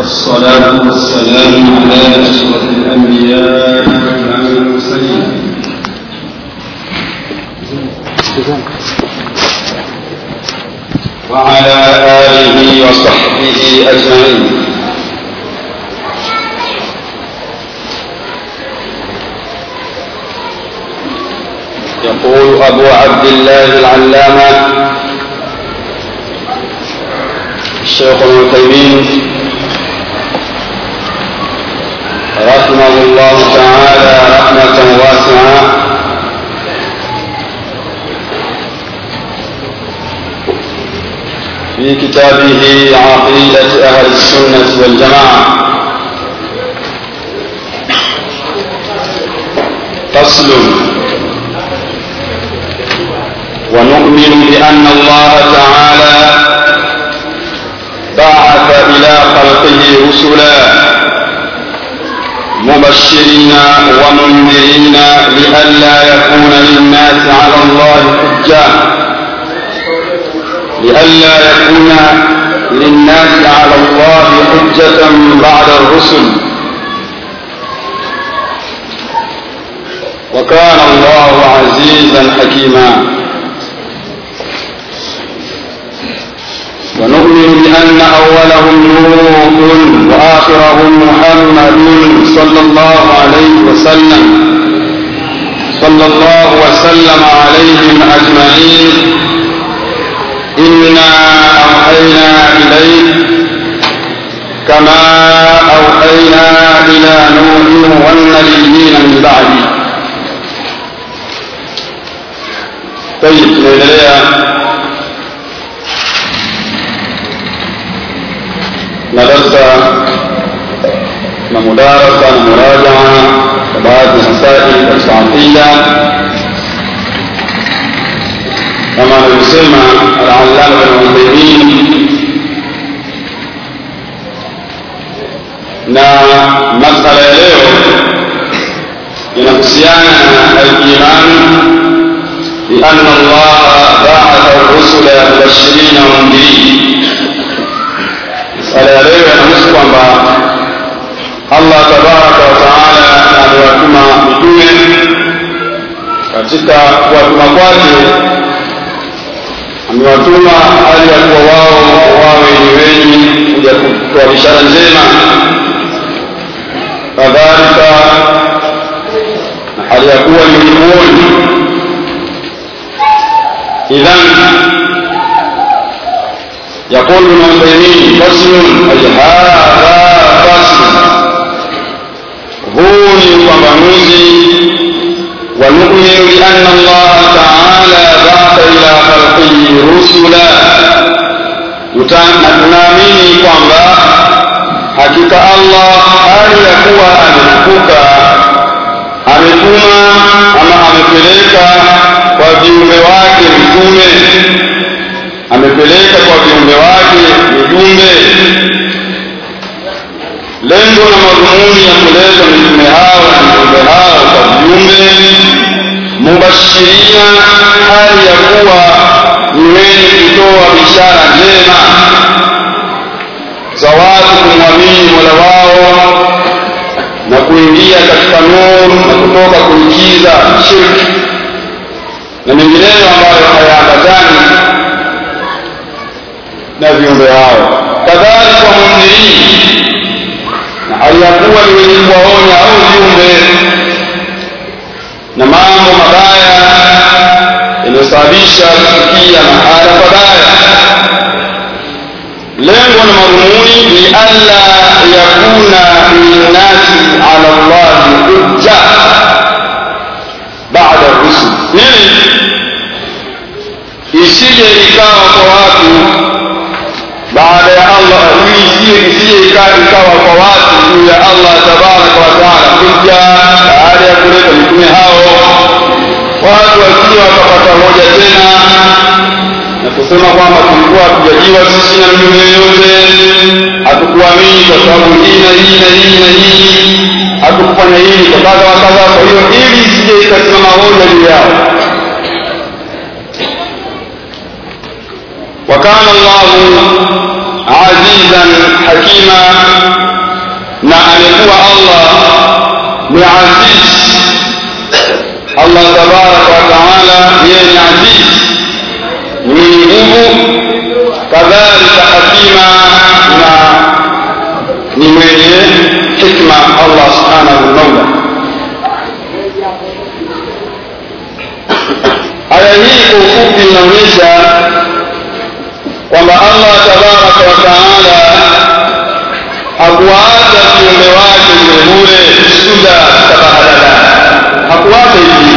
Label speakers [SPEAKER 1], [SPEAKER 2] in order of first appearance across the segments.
[SPEAKER 1] والصلاة والسلام على أشرف الأنبياء وإمام المرسلين وعلى آله وصحبه أجمعين يقول أبو عبد الله العلامة الشيخ ابن تيمين رحمه الله تعالى رحمة واسعة في كتابه عقيدة أهل السنة والجماعة فصل ونؤمن بأن الله تعالى بعث إلى خلقه رسلا مبشرين ومنذرين لئلا يكون للناس على الله حجة لئلا يكون للناس على الله حجة بعد الرسل وكان الله عزيزا حكيما ونؤمن بأن أولهم نوح وآخرهم محمد صلى الله عليه وسلم صلى الله وسلم عليهم أجمعين إنا أوحينا إليك كما أوحينا إلى نوح والنبيين من بعده طيب tunaendelea na darsa na mudarasa na murajaa na baadhi ya masaili katika aqida kama alivyosema al-allama ibn Uthaymeen na masala ya leo inahusiana na al-iman بأن الله بعث الرسل مبشرين ومنذرين masala ya leo yanahusu kwamba allah tabaraka wataala amewatuma mitume katika kuwatuma kwake amewatuma hali ya kuwa wao wawe ni wenye kuja kutoa bishara njema kadhalika na hali ya kuwa ni ulimwoni idhan يقول ابن عثيمين فصل أي هذا فصل هو لفظنوزي ونؤمن بأن الله تعالى بعث إلى خلقه رسلا tunaamini kwamba hakika allah hali ya kuwa ametukuka ametuma ama amepeleka kwa viumbe wake mitume amepeleka kwa viumbe wake mijumbe lengo na madhumuni ya kuleta mitume hao na viumbe hao kwa viumbe mubashirina hali ya kuwa ni wenye kutoa bishara njema za watu kumwamini mola wao na kuingia katika nuru na kutoka kuikiza shirki na mengineyo ambayo hayaambatani na viumbe hao kadhalika mundhirini na hali ya kuwa ni wenye kuwaonya au viumbe na mambo mabaya yanayosababisha kufikia mahala pabaya lengo na madhumuni ni alla yakuna linnasi ala llahi hujja bada rusul ili isije ikawa kwa watu baada ya Allah ili isiye isije ikawa kwa watu juu ya Allah tabaraka wa taala hujja baada ya kuleta mitume hao watu wasije wakapata hoja tena na kusema kwamba tulikuwa hatujajiwa sisi na mtume yoyote hatukuamini kwa sababu hii na hii na hii na hii hatukufanya hili kwa kadha wa kadha kwa hiyo ili isije ikasimama hoja juu yao وكان الله azizan hakima na amekuwa allah ni aziz allah tabaraka wataala yeye ni aziz ni mwenye nguvu kadhalika hakima na ni mwenye hikma allah subhanahu maula aya hii kwa ufupi inaonyesha kwamba allah tabaraka wataala hakuwaacha viumbe wake vilevule suda tabahadada hakuwaacha hivi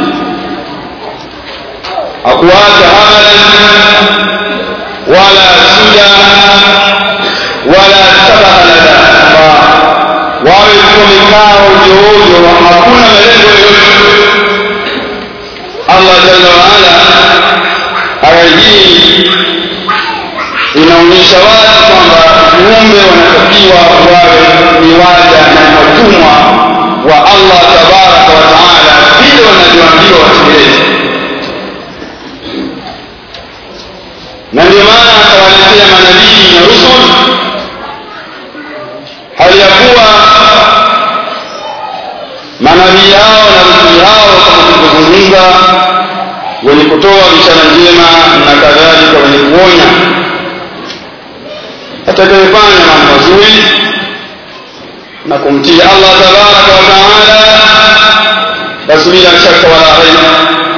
[SPEAKER 1] hakuwaacha amalan wala suda wala tabahalada wawe tu wamekaa ovyoovyo hakuna malengo yoyote allah jalla waala aya hii inaonyesha wazi kwamba viumbe wanatakiwa wawe ni waja na watumwa wa allah tabaraka wataala vile wanavyoambiwa watekeleze na ndio maana akawaletea manabii na rusul hali ya kuwa manabii hao na rusuli hao kama tulivyozungumza wenye kutoa bishara njema na kadhalika wenye kuonya atakayefanya mambo mazuri na kumtii allah tabaraka wa taala basi bila shaka wala raiba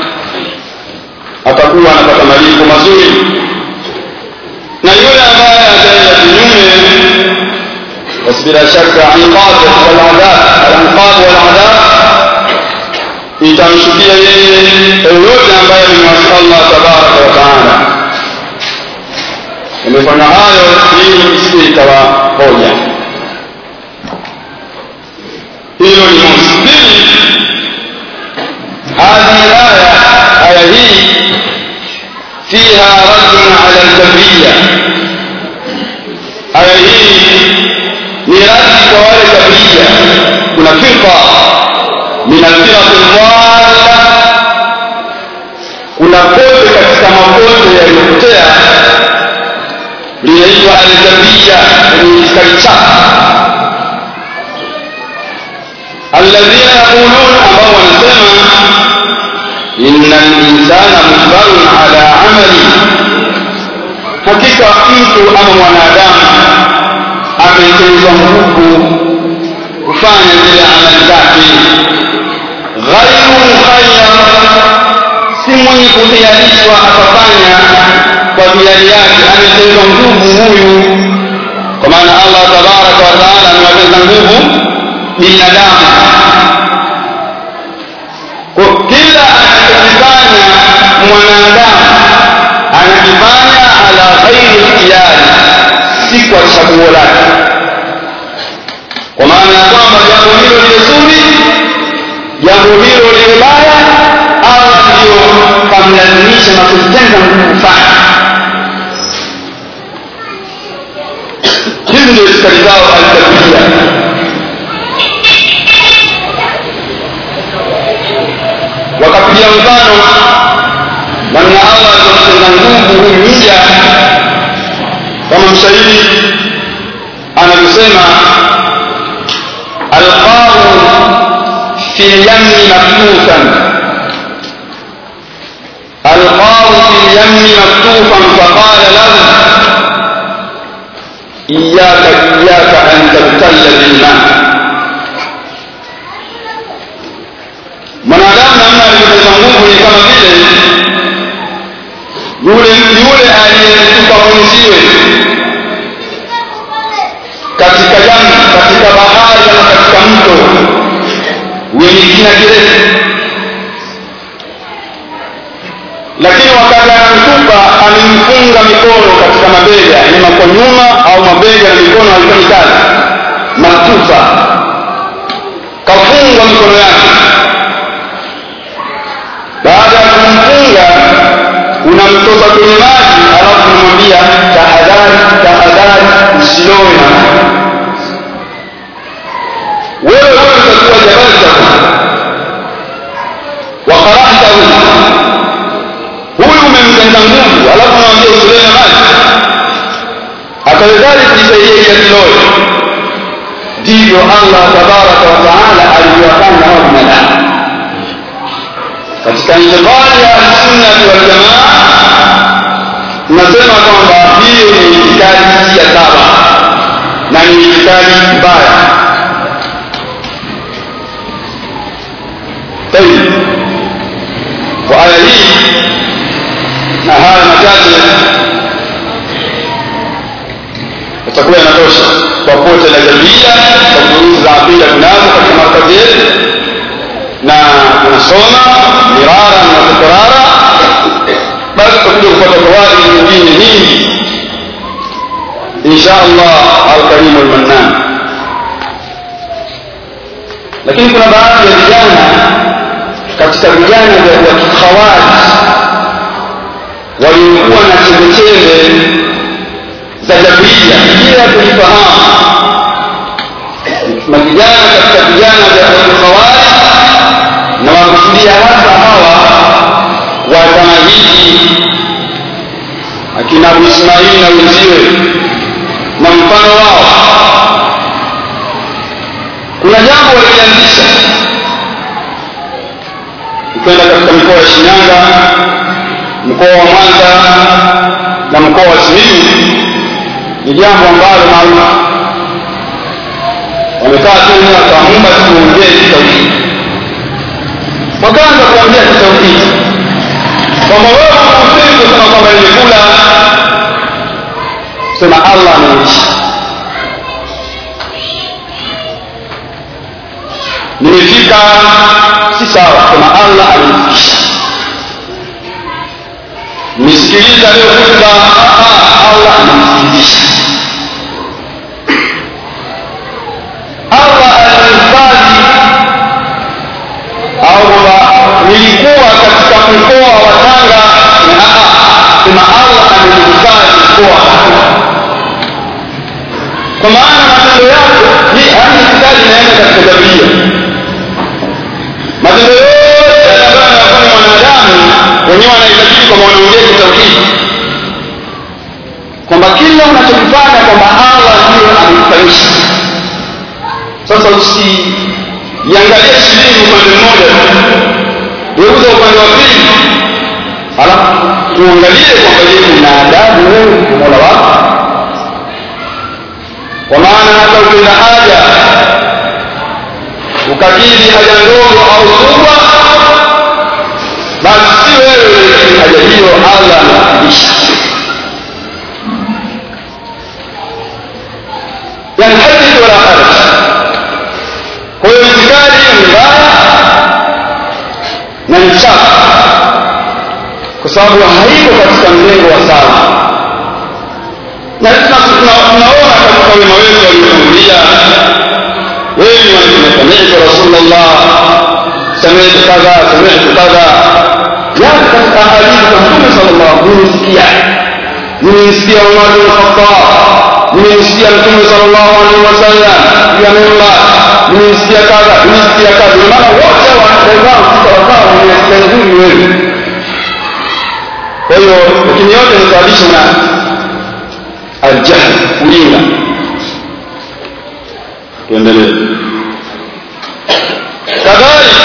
[SPEAKER 1] atakuwa anapata malipo mazuri na yule ambaye ataenda kinyume basi bila shaka anqab waladhab alanqab waladhab itamshukia yeye yoyote ambaye amemwasi allah tabaraka wa taala imefanya hayo ili isije ikawaponya hilo ni mosi pili hadhihi aya aya hii fiha raddun ala ljabriya aya hii ni radi kwa wale jabriya kuna firqa min alfiraqi dhalla kuna pote katika mapote yaliyopotea linaitwa aljabriya ni iskari chaka alladhina yaqulun ambao wanasema inna linsana mujbarun ala amali hakika mtu ama mwanadamu ametezwa nguvu kufanya zile amali zake ghairu mukhayyar si mwenye kuhiarishwa akafanya kwa hiari yake ametezwa nguvu huyu kwa maana allah tabaraka wataala amewateza nguvu binadamu kwa kila anachokifanya mwanadamu anakifanya ala ghairi ikhtiyari si kwa chaguo lake kwa maana ya kwamba jambo hilo liwe zuri jambo hilo liwe baya allah ndio kamlazimisha na kumtenga nguvu kufanya hizi ndio itikadi zao altabia wakapigia mfano namna allah alivyomtenda nguvu huyu mja kama mshairi anavyosema alqahu fi lyamni maktufan alqahu fi lyamni maktufan faqala lahu iyaka iyaka an tabtalla bilma mwanadamu namna alivyoteza nguvu ni kama vile yule yule aliyetupa mwenziwe katika jambo katika bahari ama katika mto wenye kina kirefu lakini wakati anamtupa amemfunga mikono katika mabega ima kwa nyuma au mabega na mikono haifanyi kazi matufa kafungwa mikono yake baada ya kumfunga unamtoka kwenye maji alafu unamwambia tahadhari tahadhari usilowe na wewe wewe utakuwa jabaltahu wa qara'tahu huyu umemtenda nguvu alafu unamwambia usilowe na maji tayari kujisaidia kiasi lote ndivyo allah tabaraka wataala alivyowafanya hao binadamu katika intiqadi ya ahlusunnati waljamaa tunasema kwamba hiyo ni itikadi si ya saba na ni itikadi mbaya طيب وآية hii na haya machache itakuwa inatosha kwa pote la jabia kwa durusi za aqida tunazo katika markazi yetu na tunasoma mirara na tikrara basi tutakuja kupata fawaidi nyingine nyingi insha allah alkarimu almannan lakini kuna baadhi ya vijana katika vijana vya kikhawarij waliokuwa na chembechembe za jabria bila kuifahamu mavijana katika vijana vya kikhawarij na wakusudia hasa hawa wa zama hizi akina abu ismaili na wenziwe na mfano wao kuna jambo walianzisha ukienda katika mikoa ya shinyanga mkoa wa mwanza na mkoa wa simiyu ni jambo ambalo maalum wamekaa tu wakaamua tuongee kitauhidi wakaanza kuongea kitauhidi kwamba wewe usemi kusema kwamba nimekula sema allah ameishi nimefika si sawa sema allah amenifikisha nisikiliza leo khutba allah amenisikilizisha allah alinihifadhi au kwamba nilikuwa katika mkoa wa tanga sema allah amenihifadhi mkoa wa tanga kwa maana matendo yako ni hadi itikadi inaenda katika tabia matendo yote ambayo anafanya mwanadamu wenyewe wanaitakidi kwamba wanaongea kitauhidi kwamba kila unachokifanya kwamba allah ndiyo amekufanyisha sasa usiiangalie shilingi upande mmoja geuza upande wa pili halafu tuangalie kwamba je una adabu wewe mola wako kwa maana hata ukienda haja ukakidhi haja ndogo au kubwa basi si wewe lakini haja hiyo allah anakufundisha yani hadith wala haraj kwa hiyo itikadi ni mbaya na ni chafu kwa sababu haiko katika mlengo wa sawa na tunaona katika wema wetu waliotangulia wengi wanasema samitu rasulullah samitu kadha samitu kadha yani katika hadithi za mtume sallallahu nimesikia nimemsikia umar bin khattab nimemsikia mtume sallallahu alaihi wasallam ya mimba nimemsikia kadha nimesikia kadha ndio maana wote wanadamu sawasawa nimesikia nzuri wewe kwa hiyo lakini yote nisababisha na aljahl ujinga tuendelee kadhalika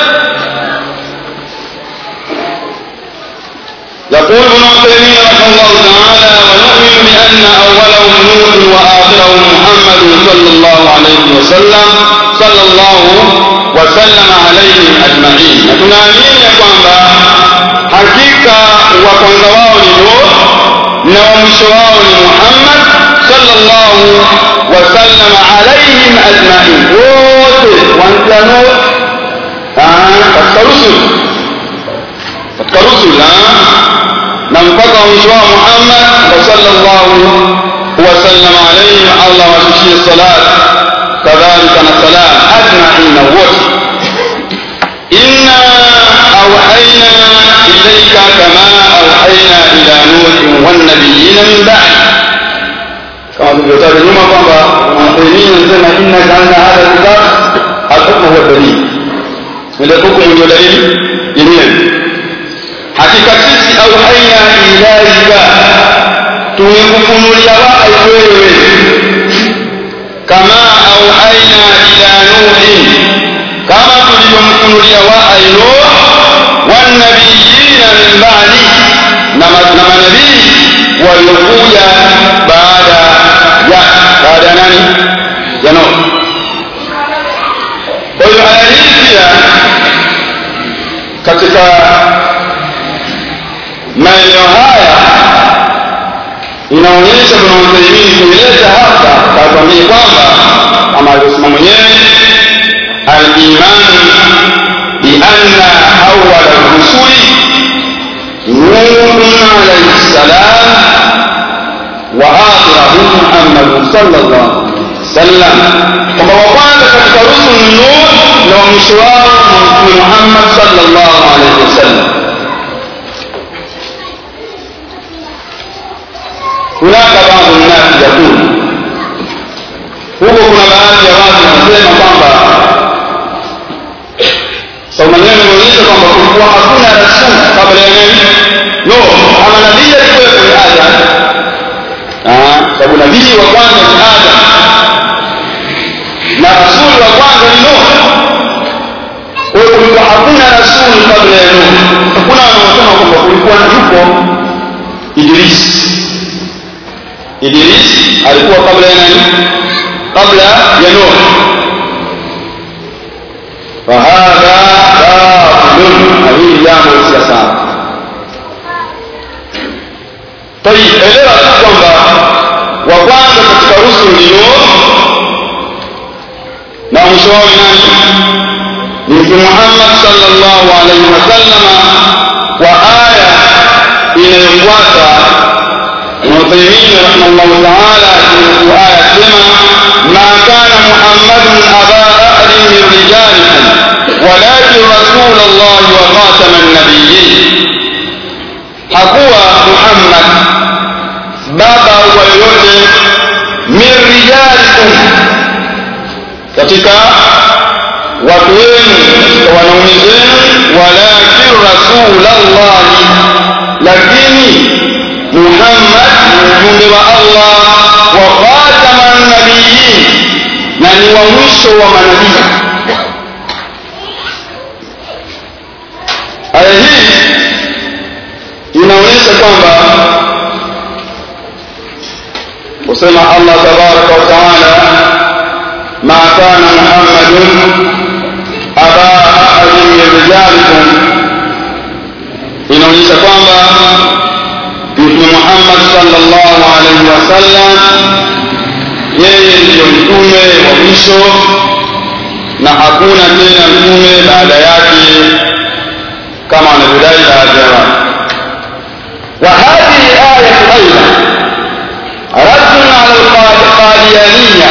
[SPEAKER 1] يقول ابن عثيمين رحمه الله تعالى ونؤمن بأن أولهم نوح وآخرهم محمد صلى الله عليه وسلم صلى الله وسلم عليهم أجمعين نتنامين يا kwamba hakika wa kwanza wao ni Nuh na wa mwisho wao ni Muhammad sallallahu wasallam alaihim ajmain wote kuanzia Nuh katika rusul katika rusul na mpaka mwisho wao Muhammad wa sallallahu wasallam alaihim Allah washushie salat kadhalika na salam ajmain wote inna awhayna إليك كما أوحينا إلى نوح والنبيين من بعد كما تقول nyuma kwamba Muhammedin anasema inna kana hadha kitab al-hukm huwa dalil ile hukumu ndio dalili yenyewe hakika sisi auhaina ilaika tumekufunulia wahyi wewe kama auhaina ila nuhin kama tulivyomfunulia wahyi nuh wanabiyina min ba'di na manabii waliokuja baada ya baada ya nani ya nuh kwa hiyo aya hii pia katika maeneo haya inaonyesha kuna Uthaymeen kuileta hapa kakwambia kwamba kama alivyosema mwenyewe al-iman bi anna awwal ar-rusuli nuhun alayhi salam wa akhirahum Muhammad sallallahu alaihi wasallam kwamba wa kwanza katika rusul ni Nuh na wa mwisho wao ni Muhammad sallallahu alaihi wasallam hunaka baadhi nnasi yakulu huko kuna baadhi ya watu wanasema kwamba sau maneno imeonyesha kwamba kulikuwa hakuna rasul kabla ya nani no ama nabii alikuwepo ni adam sababu nabii wa kwanza ni adam na rasuli wa kwanza ni nuh kwa hiyo kulikuwa hakuna rasuli kabla ya nuh hakuna wanaosema kwamba kulikuwa na yupo idrisi Idris alikuwa kabla ya nani? Kabla ya Nuh. Fahadha batilun, na hili jambo si sawa. Tayib, elewa tu kwamba wa kwanza katika rusul ni Nuh na mwisho wao ni nani? Ni Mtume Muhammad sallallahu alaihi wasallama kwa aya inayofuata ابن عثيمين رحمه الله تعالى في آية سمع ما كان محمد أبا أحد من رجالكم ولكن رسول الله وخاتم النبيين hakuwa muhammad baba wa yoyote min rijalikum katika watu wenu katika wanaume zenu walakin rasulallahi lakini Muhammad mjumbe wa Allah wa khataman nabiyyin na ni wa mwisho wa manabii aya hii inaonyesha kwamba kusema Allah tabaraka wa taala ma kana Muhammadun aba ahadin min rijalikum inaonyesha kwamba mtume Muhammad sallallahu alaihi wasallam yeye ndiyo mtume wa mwisho na hakuna tena mtume baada yake kama wanavyodai baadhi ya watu وهذه الآية أيضا رد على القاديانية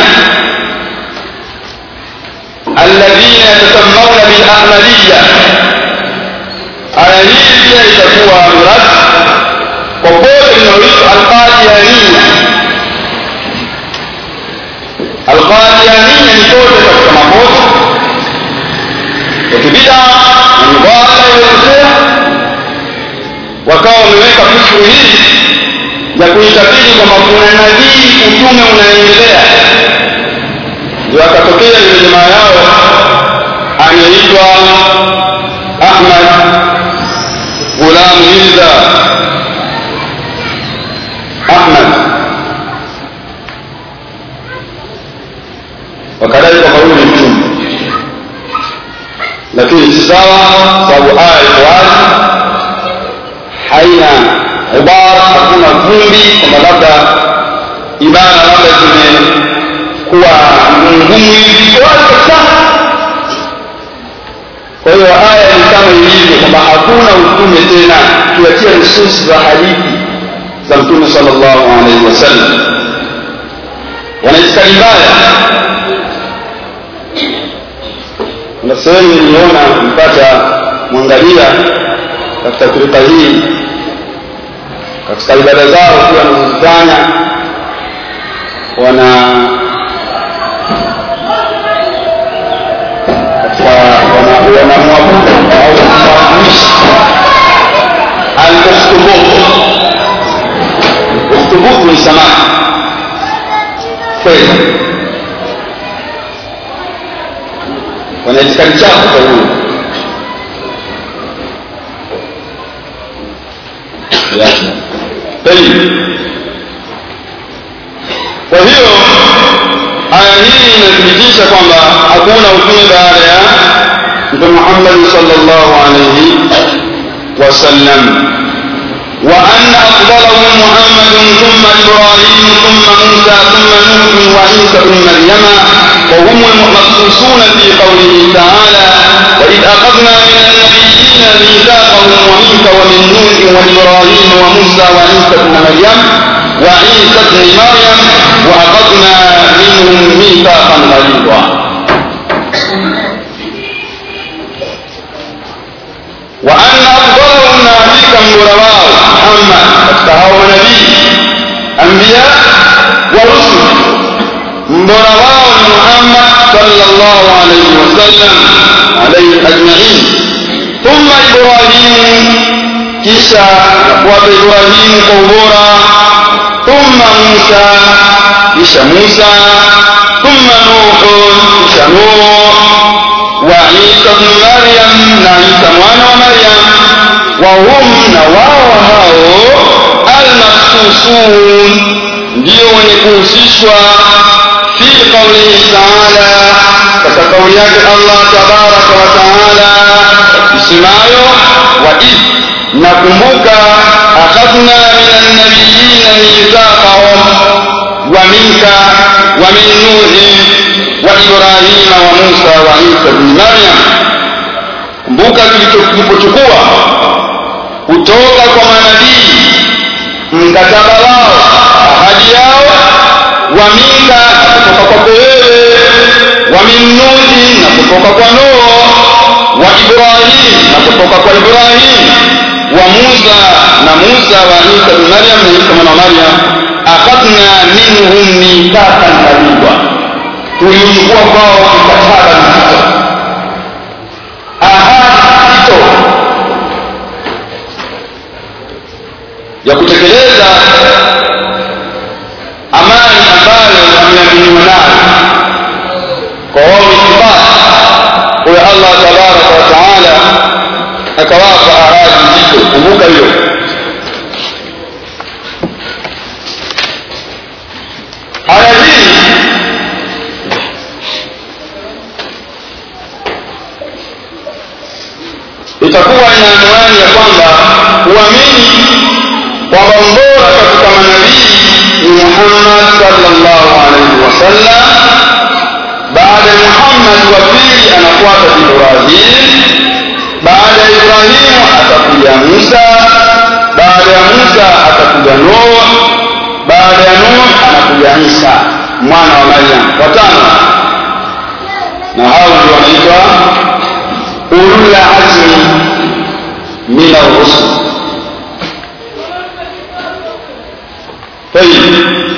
[SPEAKER 1] الذين يتسمون بالأحمدية aya hii pia itakuwa mrad popote inaoitwa alqadiania alqadiania ni pote katika mapote ya kibida na mubala iliyopotea wakawa wameweka fikru hii ya kuitabiri kwamba kuna nabii utume unaendelea ndio akatokea ile jamaa yao anaitwa ahmad غلام ميرزا احمد wakadai kwamba huyu ni mtume lakini si sawa sababu aya iko wazi haina ubara hakuna vumbi kwamba labda ibada labda zimekuwa ngumu hivi wazi kabisa kwa hiyo aya ni kama ilivyo kwamba hakuna utume tena tuachia nususi za hadithi za mtume sallallahu alaihi wasallam wanaitikadi mbaya na sehemu niliona mpata mwangalia katika firika hii katika ibada zao pia wanazozifanya wana wanamwabudu au kumwabuisha al-ukhtubut ukhtubut hutubuthu ni samaki kweli wana itikadi chafu kwa huyo طيب kwa hiyo aya hii inathibitisha kwamba hakuna utume baada ya mtume Muhammad sallallahu alayhi wasallam وأن أفضلهم محمد ثم إبراهيم ثم موسى ثم نوح وعيسى بن مريم وهم المخصوصون في قوله تعالى وإذ أخذنا من النبيين ميثاقهم ومنك ومن نوح وإبراهيم وموسى وعيسى بن مريم وعيسى بن مريم وأخذنا منهم ميثاقا غليظا وأن أفضلهم نبيك مرواه محمد فهو نبي أنبياء ورسل مرواه محمد صلى الله عليه وسلم عليه أجمعين ثم إبراهيم كيسا وإبراهيم قبورا ثم موسى كيسا موسى ثم نوح كيسا نوح وعيسى بن مريم نعيسى مwana wa Maryam وهم نواو hao almahsusun ndio wenye kuhusishwa fi qaulihi taala katika kauli yake Allah tabaraka wa taala isemayo wa id nakumbuka akhadna min annabiyina mithaqahum wa minka wa min nuhin wa ibrahima wa musa wa isa bni maryam kumbuka tulipochukua kutoka kwa manabii mkataba wao ahadi yao wa minka na kutoka kwako wewe wa min nuhi na kutoka kwa nuh wa ibrahim na kutoka kwa ibrahim wa musa na musa wa isa bni maryam na isa mwana wa maryam akhadna minhum mithaqan ghalidha tulichukua kwao mkataba mzito ahadi nzito ya kutekeleza amani ambayo wameaminiwa nayo kwa wao itibati huyo allah tabaraka wa taala akawapa ahadi nzito kumbuka hiyo aya hii itakuwa ina anwani ya kwamba uamini kwamba mbora katika manabii ni Muhammad sallallahu alaihi wasallam. Baada ya Muhammad wa pili anafuata Ibrahim, baada ya Ibrahimu atakuja Musa, baada ya Musa atakuja Nuh, baada ya Nuh anakuja Isa mwana wa Maryam, watano, na hao ndio wanaitwa ulul azmi min ar-rusul طيب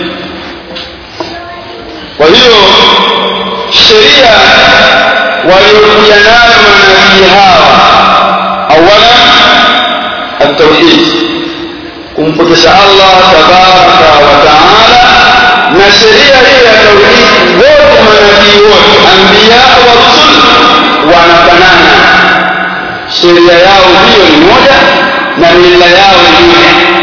[SPEAKER 1] kwa hiyo sheria waliokuja nayo manabii hawa awala التوحيد kumpokesha Allah tabaraka wa taala na sheria hiyo ya tauhid wote manabii wote anbiya wa rusul wanafanana sheria yao hiyo ni moja na mila yao ni moja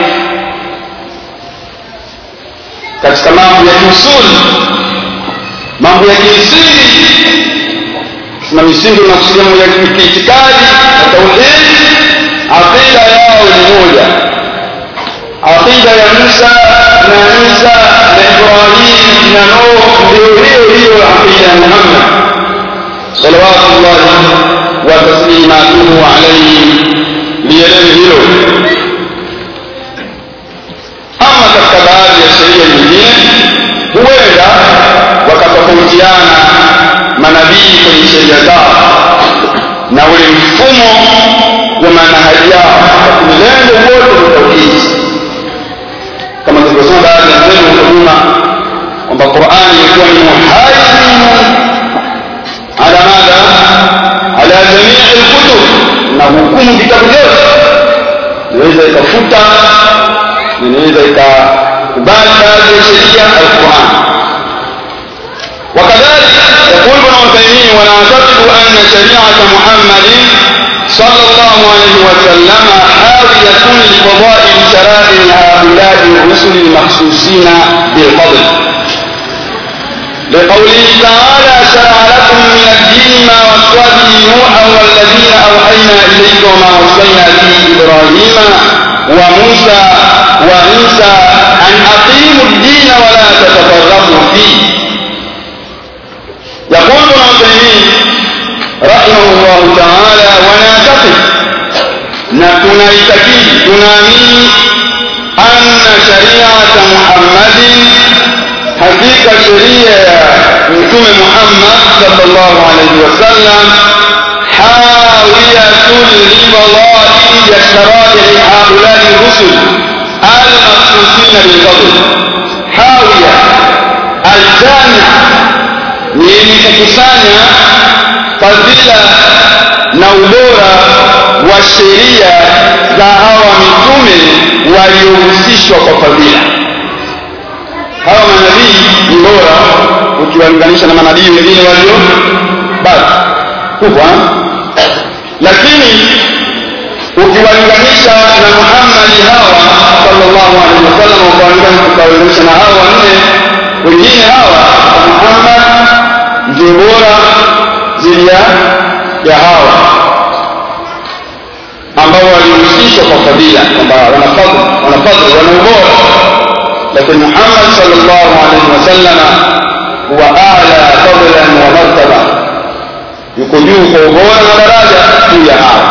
[SPEAKER 1] katika mambo ya kiusuli mambo ya kimsingi na misingi unakusudia mambo ya kiitikadi na tauhid aqida yao ni moja aqida ya Musa na Isa na Ibrahim na Nuh ndio hiyo hiyo aqida ya Muhammad salawatullahi wa taslimatuhu alayhi lielewe hilo ama katika baadhi ya sheria nyingine huenda wakatofautiana manabii kwenye sheria zao na ule mfumo wa manhaji yao lakini lengo wote ni tauhidi kama tulivyosema baadhi ya sehemu huko nyuma kwamba qurani ilikuwa ni muhaimin ala madha ala jamii lkutub na hukumu vitabu vyote inaweza ikafuta inaweza kubali baadhi ya sheria alquran وكذلك يقول ابن عثيمين ونعتقد أن شريعة محمد صلى الله عليه وسلم حاوية لفضائل شرائع هؤلاء الرسل المخصوصين بالفضل لقوله تعالى شرع لكم من الدين ما وصى به نوحا والذين اوحينا اليك وما وصينا به ابراهيم وموسى وعيسى ان اقيموا الدين ولا تتفرقوا فيه يقول ابن عثيمين رحمه الله تعالى ونعتقد نكون يتكيد تنامين أن شريعة محمد hakika sheria ya mtume Muhammad sallallahu alaihi wasallam hawiyatun libadai ya sharai haulai rusul almakhsusina bilfadl hawiya aljamia ni yenye kukusanya fadhila na ubora wa sheria za hawa mitume waliohusishwa kwa fadhila hawa manabii ni bora ukiwalinganisha na manabii wengine walio basi kubwa lakini ukiwalinganisha na Muhammad hawa sallallahu alaihi wasallam ukawalinganisha na hawa wanne wengine hawa Muhammad ndio bora zidi ya hawa ambao walihusishwa kwa fadhila kwamba wanafadhili wanafadhili wana ubora لكن محمد صلى الله عليه وسلم هو أعلى فضلا ومرتبة يكون قبولا ودرجة في هذا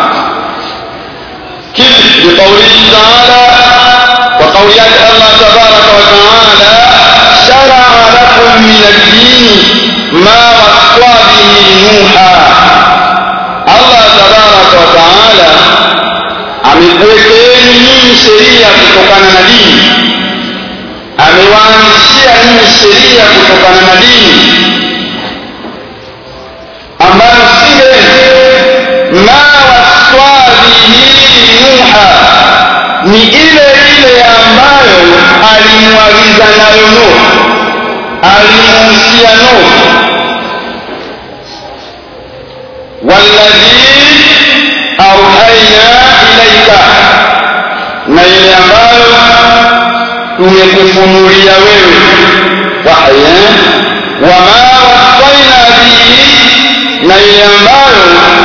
[SPEAKER 1] كيف بقوله تعالى وقولات الله تبارك وتعالى شرع لكم من الدين ما وصى به نوحا الله تبارك وتعالى amekuwekeni nyinyi sheria kutokana na dini amewaanzishia nyinyi sheria kutokana na dini ambayo siye ma waswabihi nuha ni ile ile ambayo alimwagiza nayo nuh alimuhusia nuh walladhi auhaina ilaika na ile ambayo tumekufunulia wewe wahya wama wasaina bihi na ile ambayo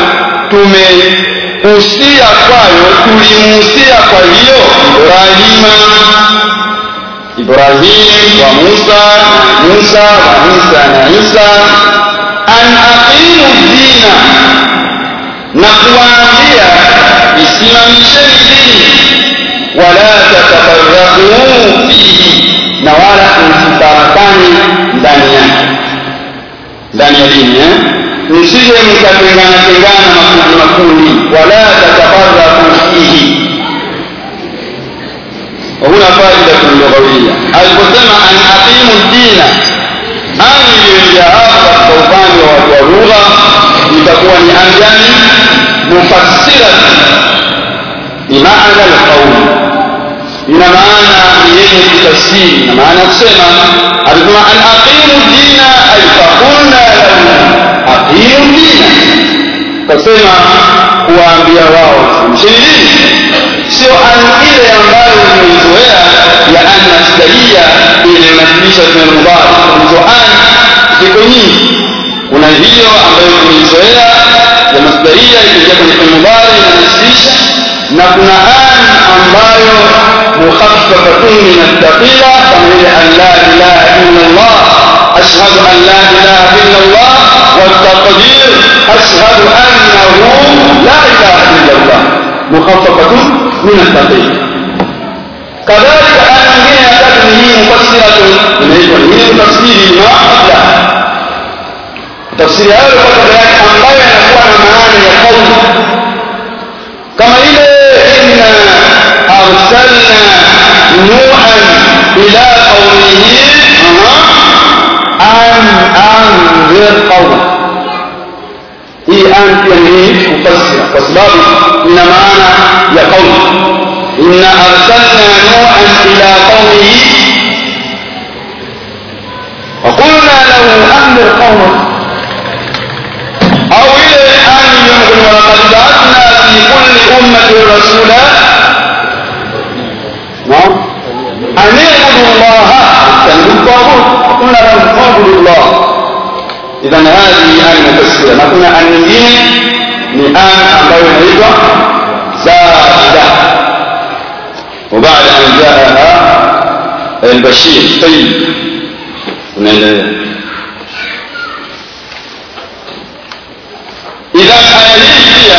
[SPEAKER 1] tumehusia kwayo tulimuhusia kwa hiyo ibrahima ibrahim wa musa musa wa isa na isa an aqimu dina na kuwaambia isimamisheni dini wala tatafarraqu fihi na wala msifarakani ndani yake ndani ya dini eh? msije mkatengana tengana makundi makundi wala tatafarraqu fihi وهنا فائدة لغوية aliposema an aqimu dina an iliyoingia hapa katika upande wa lugha itakuwa ni an gani mufassiratan bimaana alqauli ina maana yenye kutafsiri na maana kusema alisema an aqimu dina ay faqulna lahu aqimu dina kasema kuwaambia wao mshini sio an ile ambayo umeizoea ya an masdaria ile inasibisha tena mudhari hizo an ziko nyingi kuna hiyo ambayo tumeizoea ya masdaria ikiingia kwenye mudhari inanasibisha na kuna an ambayo mukhaffafatun min athaqila kama ile an la ilaha illa Allah ashhadu an la ilaha illa Allah والتقدير أشهد أنه لا إله إلا الله مخففة من الثقيل كذلك أن من تكنه مفسرة من تفسير ما قبلها تفسير هذا قبل ambayo yanakuwa na maana ya kauli kama ile inna arsalna nuhan ila qaumihi an anzir qauma hii an pia ni mufassira kwa sababu ina maana ya qauli inna arsalna nuhan ila qaumihi llaha ijtanibu taghut hakuna mabudu llah idhan hadhihi an mufassira na kuna an nyingine ni an ambayo inaitwa zada وبعد أن جاءها البشير طيب unaendelea idha aya hii pia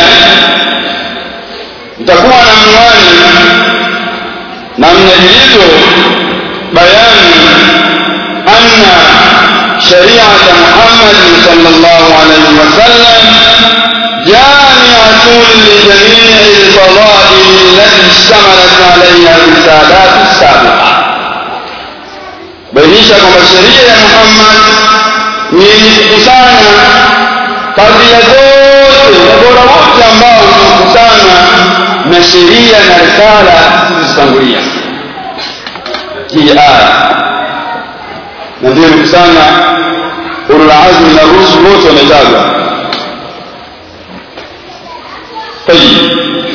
[SPEAKER 1] itakuwa na mnwani na mnajilizo bayani anna shariata muhammadin sallallahu alaihi wasallam جامعة لجميع الفضائل التي اشتملت عليها الرسالات السابقة bainisha kwamba sheria ya muhammad ni yenye kukusanya fadhila zote na bora wote ambao umekusanywa na sheria na risala zilizotangulia hii aya na ndio imekusanya ululazmi na rusul wote wametajwa طيب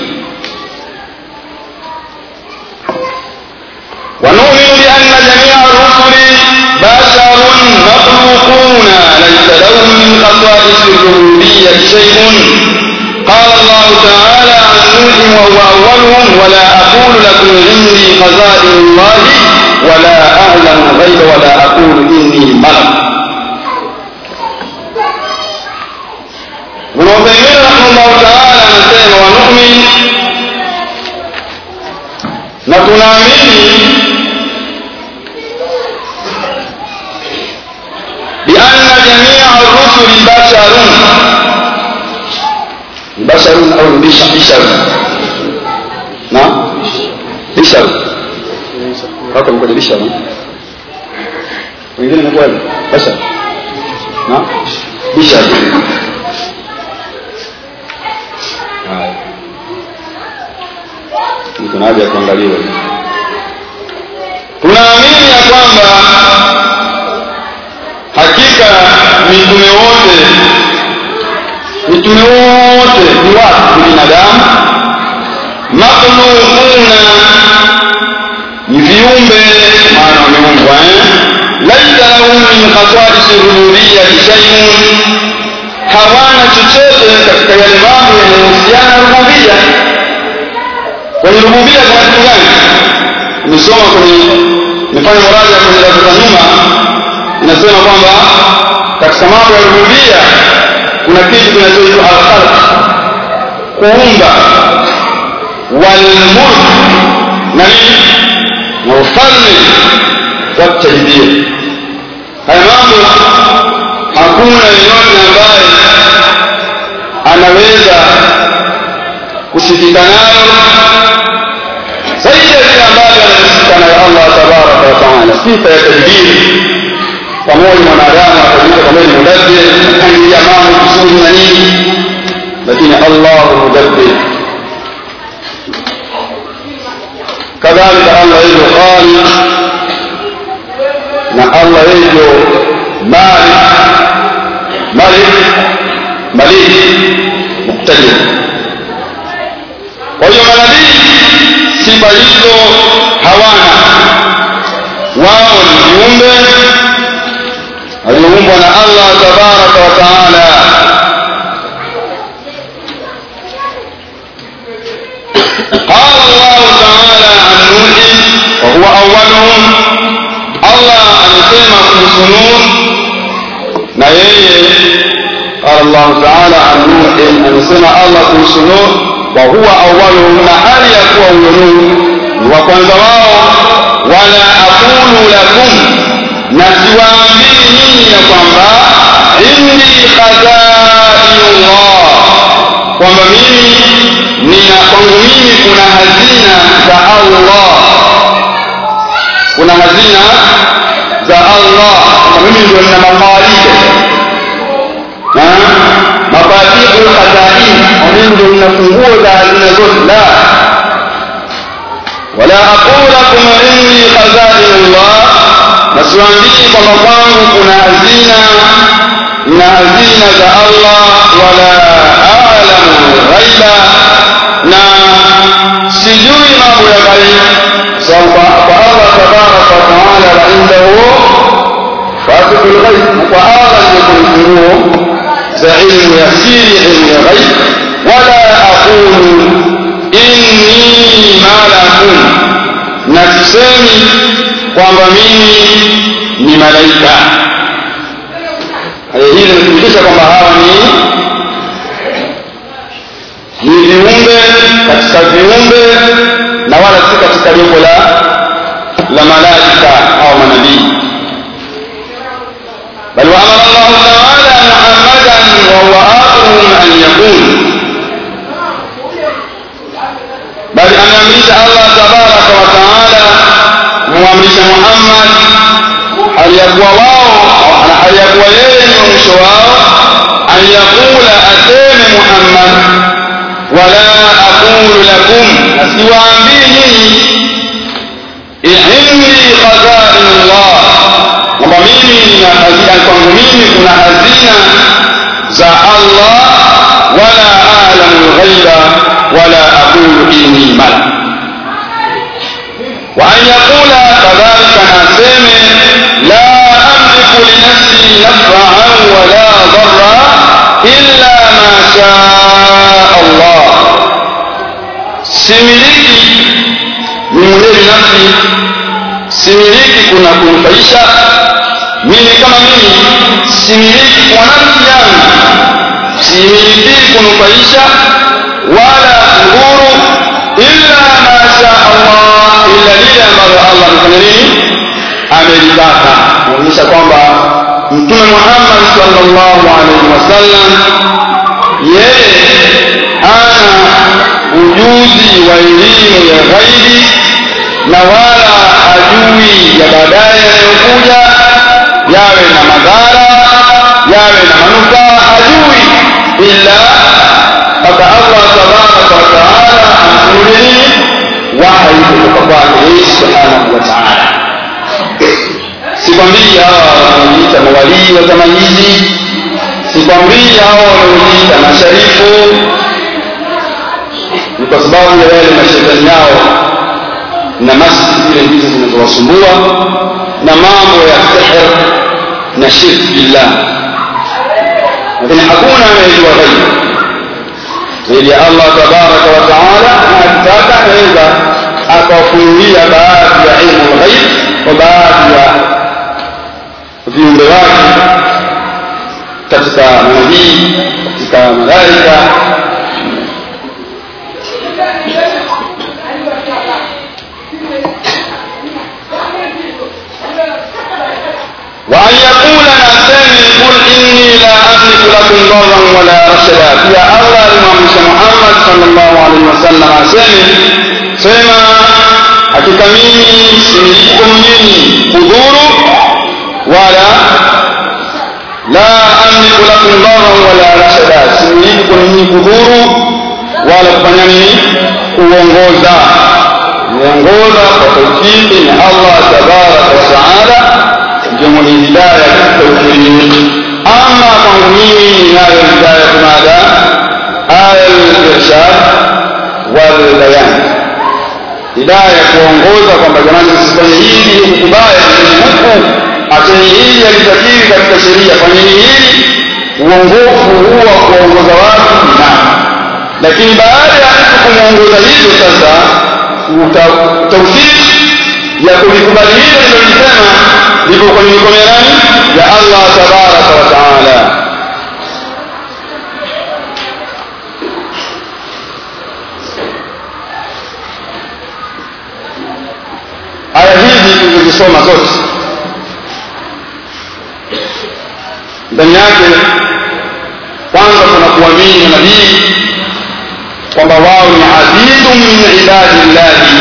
[SPEAKER 1] ونؤمن بأن جميع الرسل بشر مخلوقون ليس لهم من خصائص الربوبية شيء قال الله تعالى عن نوح وهو أولهم ولا أقول لكم إني خزائن الله ولا أعلم الغيب ولا أقول إني ملك ابن عثيمين رحمه الله تعالى anasema wanumin na tunaamini bianna jamia rusuli basharun basharun au bisharun na bisharun wako mkoja bisharun wengine nakuwa bashar na bisharun kuna haja ya kuangaliwa tunaamini ya kwamba hakika mitume wote mitume wote ni watu ni binadamu makhluquna ni viumbe maana wameumbwa eh? laisa lahum min khasaisi rububiyati shaiun hawana chochote katika yale mambo yanayohusiana na rububia kwenye rububia kuna kitu gani nimesoma kwenye nimefanya muraja kwenye darasa za nyuma inasema kwamba katika mambo ya rububia kuna kitu kinachoitwa alkhalq kuumba walmulk na nini na ufalme watadbir haya mambo hakuna yeyote ambaye anaweza kusifika nayo zaidi ya vile ambavyo anasifika nayo allah tabaraka wataala sifa ya tadbiri pamoja mwanadamu atajuta kwamba ni mudabbir apangilia mambo vizuri na nini lakini allahu mudabbir kadhalika allah hivyo khaliq na allah hivyo malik malik malik muktadir kwa hiyo manabii sifa hizo hawana wao ni viumbe walioumbwa na allah tabaraka wa taala قال الله تعالى عن نوح وهو أولهم الله أنسمى كمسنون نيي قال الله تعالى عن نوح أنسمى الله كمسنون وهو أولهم نحال يكون نوح وكwanza wao wala aqulu lakum na siwaambii nyinyi ya kwamba indi khazainullah kwamba mimi nina kwangu mimi kuna hazina za allah kuna hazina za allah kwamba mimi ndio nina mafaaride mafatihu lkhazain mimi ndio nina funguo za hazina zote la wala aqulu lakum inni khazainullah na siwaambii kwamba kwangu kuna hazina na hazina za allah wala alamu ghaiba na sijui mambo ya ghaibu sababu kwa allah tabaraka wataala funguo za ilmu ya siri ilmu ya ghaib wala aqulu inni malakun na sisemi kwamba mimi ni malaika aya hii inathibitisha kwamba hawa ni ni viumbe katika viumbe na wala si katika jopo la la malaika au manabii بل وامر الله تعالى محمدا وهو اخرهم ان يكون بل ameamrisha allah tabaraka wa taala kumwamrisha muhammad hali ya kuwa wao na hali ya kuwa yeye ndio mwisho wao an yaqula aseme muhammad wala aqulu lakum asiwaambii nyinyi indi khazainullah kwamba mimi nina hazina kwangu mimi kuna hazina za allah wala alamu lghaiba wala aqulu inni malak وأن يقول كذلك ناسم لا أملك لنفسي نفعا ولا ضرا إلا ما شاء الله similiki ni mwenyewe binafsi similiki kuna kunufaisha mimi kama mimi similiki kwa nafsi yangu similiki kunufaisha wala kudhuru illa ma sha Allah illa lile ambalo Allah amefanya nini amelitaka kuonyesha kwamba mtume Muhammad sallallahu alaihi wasallam yeye ana ujuzi wa elimu ya ghaibi na wala hajui ya baadaye yanayokuja yawe na madhara yawe na manufaa hajui ila mpaka Allah tabaraka wa taala amfunulie nini wahi kutoka kwake yeye subhanahu wa taala sikwambii hawa wanaojiita mawalii wa zama hizi sikwambii hawa wanaojiita masharifu ni kwa sababu ya yale mashetani yao na masi zile ndizo zinazowasumbua na mambo ya sihr na shirk billah lakini hakuna anayejua ghaibu zaidi ya allah tabaraka wa taala na akitaka anaweza akawafunulia baadhi ya ilmu lghaib kwa baadhi ya viumbe wake katika manabii katika malaika وأن يقول ناسين قل إني لا أملك لكم ضرا ولا رشدا يا الله المامش محمد صلى الله عليه وسلم أسمي سيما hakika mimi similikum nyinyi kudhuru wala la amliku lakum dharan wala rashada similikum nyinyi kudhuru wala kufanya nini kuongoza kuongoza kwa taufiki ni allah tabaraka wa taala ndio mwenye hidaya katika ukweli ama kwangu mimi ninayo hidaya kumada aya lirshad walbayan hidaya ya kuongoza kwamba jamani msifanye hili huku kubaya fanyeni huku acheni hili alitakiri katika sheria fanyeni hili uongofu huwa kuwaongoza watu binafsi lakini baada ya mtu kumwongoza hivyo sasa taufiki ya kulikubali hilo lilolisema lipo kwenye mikono ya nani ya allah tabaraka wa taala aya hizi tulizosoma zote ndani yake kwanza kuna kuamini manabii kwamba wao ni abidun min ibadillahi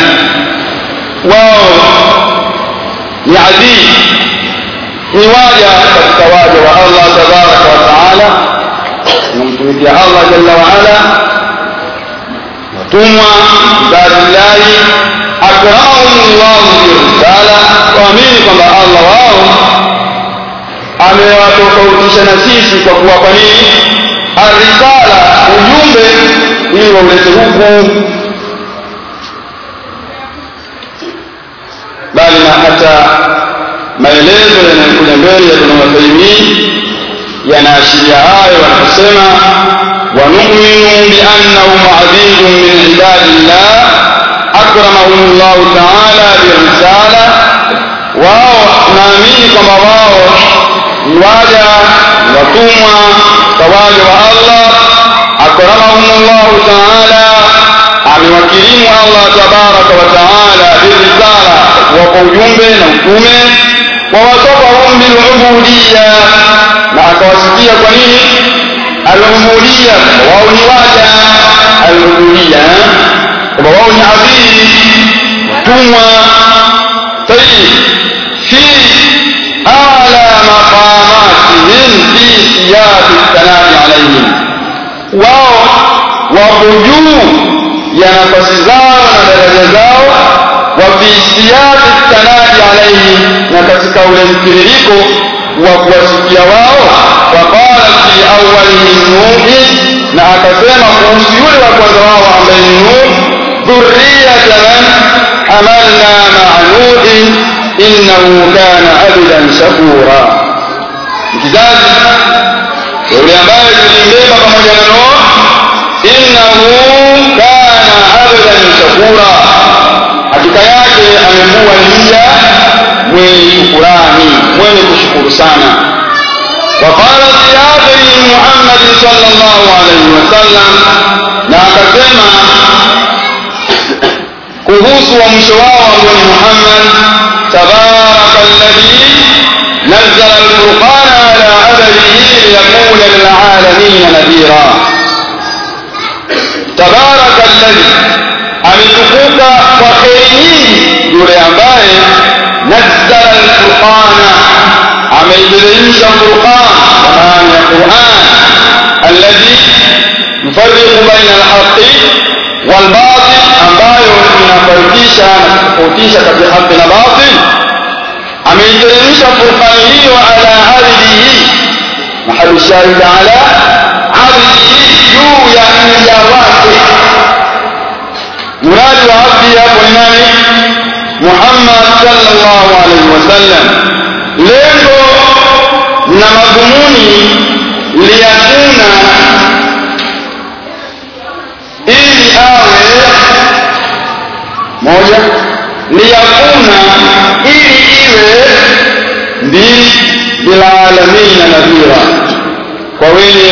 [SPEAKER 1] wao ni adid ni waja katika waja wa allah tabaraka wa taala namtumikia allah jalla waala watumwa ibadillahi akramahum llahu birisala waamini kwamba allah wao amewatofautisha na sisi kwa kuwapa nini arisala ujumbe ili waulete huku bali na hata maelezo yanayokuja mbele ya ibn Uthaymeen yanaashiria hayo wanaposema wanuminu biannahum abidun min ibadillah akramahum llahu taala birisala wao naamini kwamba wao ni waja watumwa kawaja wa allah akramahum llahu taala amewakirimu allah tabaraka wa taala birisala kuwapa ujumbe na utume wawasafahum bilubudiya na akawasikia kwa nini alubudiya wao ni waja alubudiya kwamba wao ni abidi watumwa tayib fi ala maqamatihim fi siyaqi thanai alaihim wao wapo juu ya nafasi zao na daraja zao wa fi siyaqi thanai alaihim na katika ule mtiririko wa kuwasikia wao waqala fi awwalihim nuhi na akasema kuhusu yule wa kwanza wao ambaye ni nuh dhurriyata man hamalna maa nuhin innahu kana abdan shakura kizazi yule ambaye tulimbeba pamoja na nuh innahu kana abdan shakura hakika yake amekuwa ni mja mwenye shukurani mwenye kushukuru sana وقال في آخر محمد صلى الله عليه وسلم na akasema kuhusu wa mwisho wao ambao ni Muhammad tabaraka alladhi nazzala alfurqana ala abdihi liyakuna lilalamin nadhira tabaraka alladhi ametukuka kwa kheri nyingi yule ambaye nazzala alfurqana ameiteremsha furqan kwa maana ya Qur'an alladhi yufarriqu baina alhaqi walbatil ambayo inafarikisha na kutofautisha kati ya haki na batil ameiteremsha furqani hiyo ala abdihi mahali shahid ala abdihi juu ya mja wake muradi wa abdi hapo ni nani muhammad sallallahu alaihi wasallam lengo na madhumuni liyakuna ili awe moja liyakuna ili iwe mbili bilalamina nadhira kwa wenye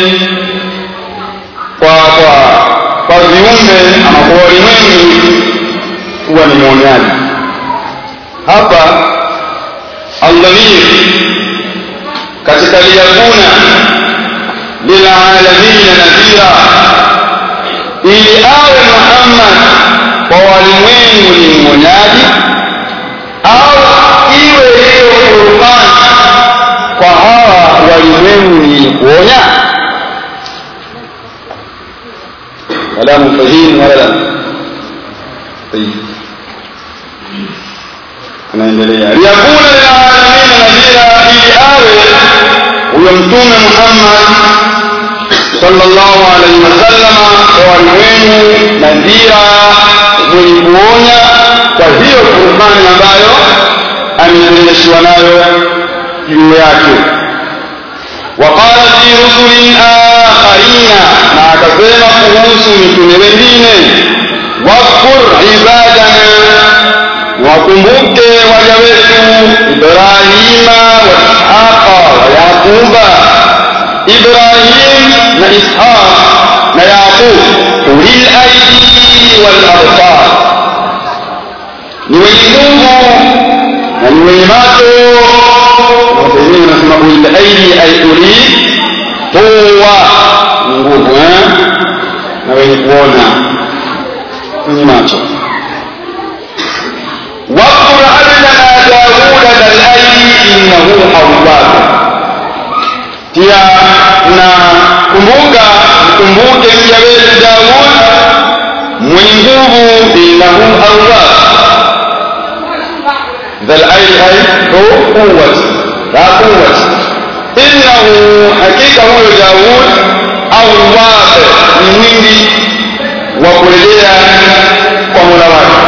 [SPEAKER 1] kwa kwa kwa viumbe ama kwa walimwengu kuwa ni mwonyaji hapa aldhamir katika liyakuna lilalamina nadhira ili awe Muhammad kwa walimwengu ni mwonyaji au iwe hiyo Qur'an kwa hawa walimwengu ni kuonya wala mfahimu wala anaendelea liyakuna lilalamina nadhira ili awe huyo mtume Muhammad sallallahu alaihi wasallam kwa walimwengu nadhira mwenye kuonya kwa hiyo Qur'ani ambayo ameteremshwa nayo juu yake وقال في رسل آخرين na akasema kuhusu mitume wengine wakur ibadana wakumbuke waja wetu Ibrahima wa Ishaqa wa Yaquba Ibrahim na Ishaq na Yaqub ulil aidi wal absar ni wenye nguvu na ni wenye macho wengine wanasema ulil aidi ay uli quwa nguvu eh na wenye kuona wenye macho واذكر عبدنا داود ذا الايدي انه اواب pia na kumbuka mkumbuke mja wetu Daud mwenye nguvu innahu awwab dhal aidi ay hu quwwat la quwwat innahu hakika huyo Daud awwab ni mwingi wa kurejea kwa Mola wake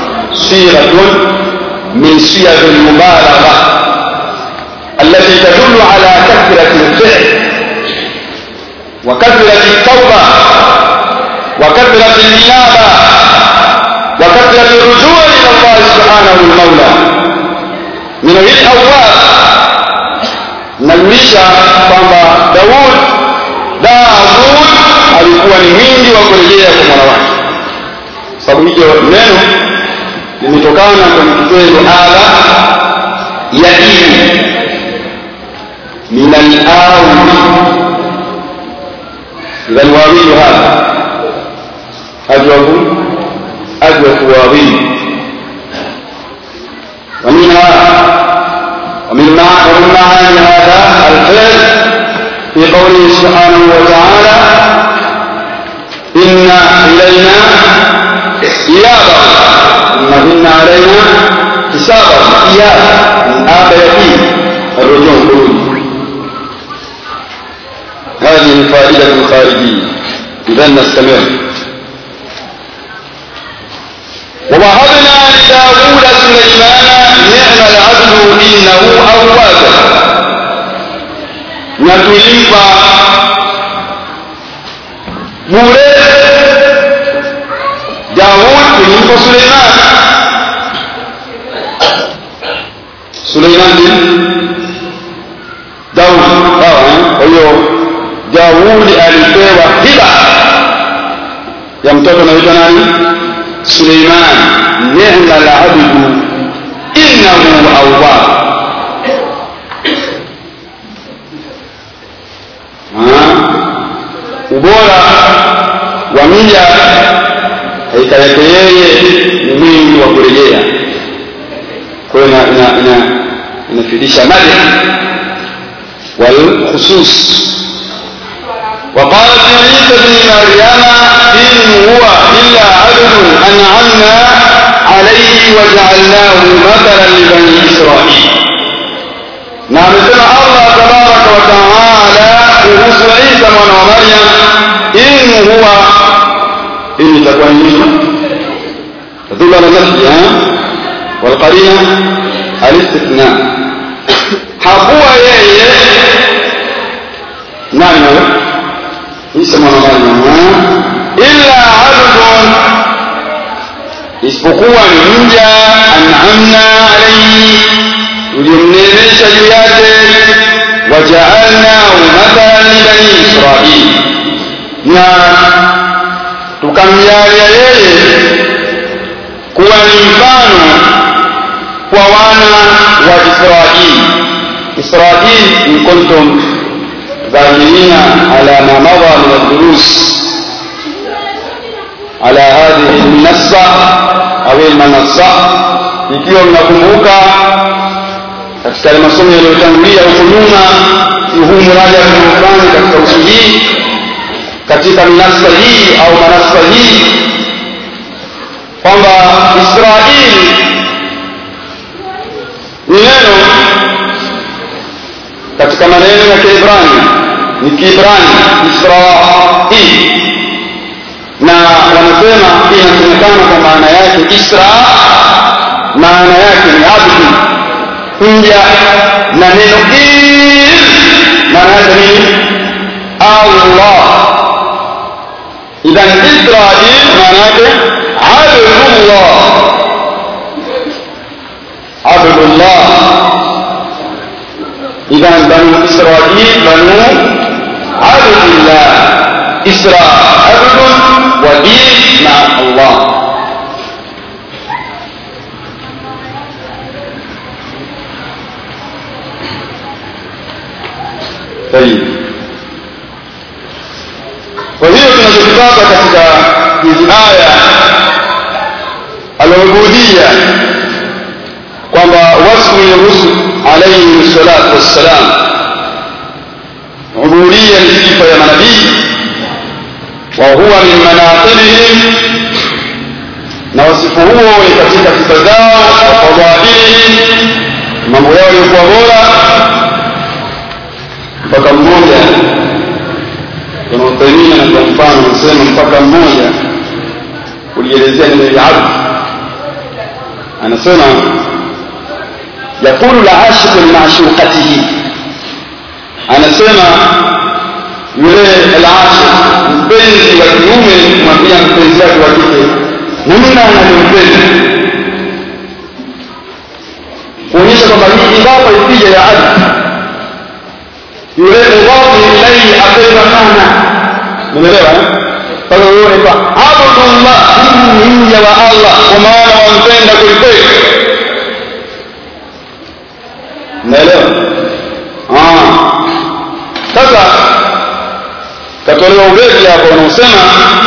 [SPEAKER 1] siratun min siyar al-mubalagha التي تدل على كثرة الفعل وكثرة التوبة وكثرة الإنابة وكثرة الرجوع إلى الله سبحانه المولى من hili awwab najulisha kwamba Daud Daud alikuwa ni mwingi wa kurejea kwa Mola wake sababu hiyo neno limetokana kwenye kitendo ala yaimu min al-awi إذا الواوي هذا أجوف أجوف واوي ومنها ومن ومن معاني هذا الفعل في قوله سبحانه وتعالى إن إلينا إيابهم ثم إن علينا حسابهم إياب من آب يتيم الرجوع خروج هذه فائدة خارجية إذا نستمر ووهبنا لداود سليمان نعم العبد إنه أواب نتلمب bure Daud kulimpa Suleiman Suleiman bin Daud sawa kwa hiyo Daudi alipewa hiba ya mtoto anaitwa nani? Suleiman. Ni'ma al-abdu innahu awwab. Ubora wa mja hakika yake yeye ni mwingi wa kurejea. Kwa hiyo inafidisha madhi wal khusus وقال في عيسى بن مريم إن هو إلا عبد أنعمنا عليه وجعلناه مثلا لبني إسرائيل نعم سمع الله تبارك وتعالى kuhusu Isa mwana wa Maryam in huwa in itakuwa nini تدل على نفسها والقرينة الاستثناء hakuwa yeye nani huyo Isa mwana wa Maryam illa abdun isipokuwa ni mja an'amna alayhi tulimneemesha juu yake wajaalnahu mathalan libani israil na tukamjalia yeye kuwa ni mfano kwa wana wa israili israil in kuntum ذاكرين على ما مضى من الدروس على هذه المنصة أو المنصة ikiwa mnakumbuka katika masomo yaliyotangulia huko nyuma ni huu mraja tunaofanya katika usu hii katika minasa hii au manasa hii kwamba israeli ni neno katika maneno ya kiibrani ni kiibrani israil na wanasema inasemekana kwa maana yake isra maana yake ni abdu mja na neno il maana yake nini allah idhan israil maana yake abdullah abdullah إذا بنو إسرائيل بنو عبد الله إسراء عبد ودين مع الله طيب وهي tunachokipata katika hizi aya al-ubudiyya kwamba wasfu rusul alayhi salatu wassalam ubudiyya ni sifa ya manabii wa huwa min manaqibihim na wasifu huo ni katika sifa zao wa fadhailihim mambo yao yalikuwa bora mpaka mmoja wanaotaimia na kwa mfano nasema mpaka mmoja ulielezea neno la abdu anasema يقول العاشق لمعشوقته anasema yule alashi mpenzi wa kiume kumwambia mpenzi wake wa kike namna anavyompenda kuonyesha kwamba hii idafa ikija ya ardhi yule mudhafu ilaihi apendwa sana umeelewa sasa uone kwa abdullah hii ni mja wa allah kwa maana wampenda kwelikweli unaelewa sasa katolewa ubeti hapo unaosema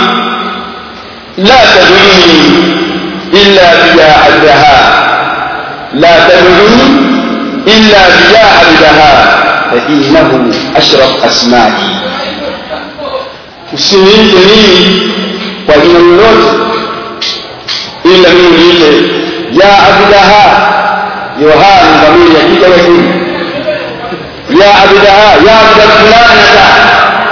[SPEAKER 1] la taduni illa bijaadaha la taduni illa bijaadaha fainahu ashraf asmai usiniite mimi kwa jina lolote ila mimi niite ya abdaha yohana dhamiri ya kike wa kiume ya abdaha ya abda fulanata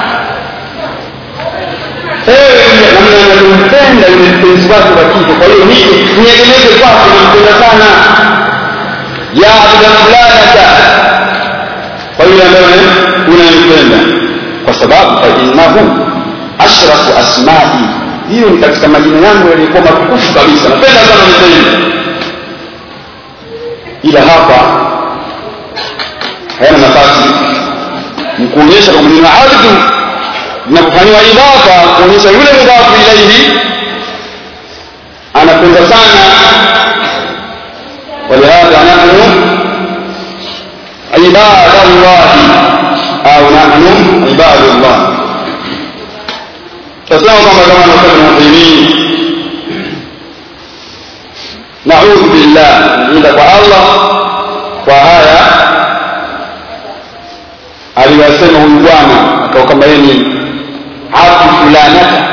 [SPEAKER 1] ewe namna anavyompenda yule mpenzi wake wa kike kwa hiyo nije niegemeze kwake nampenda sana ya abda fulanata kwa yule ambaye unampenda kwa sababu fainnahu ashrafu asmai hiyo ni katika majina yangu yaliyokuwa matukufu kabisa napenda sana mpenzi ila hapa hayana nafasi ni kuonyesha kwamba nina ardhi na kufanyiwa idafa kuonyesha yule mudhafu ilaihi anapenda sana walihadha nahnu عباد الله أو نحن عباد الله فسمع كما كما نقول المسلمين نعوذ بالله عند الله وهايا aliwasema huyu bwana akawa kama yeye ni abdu fulanata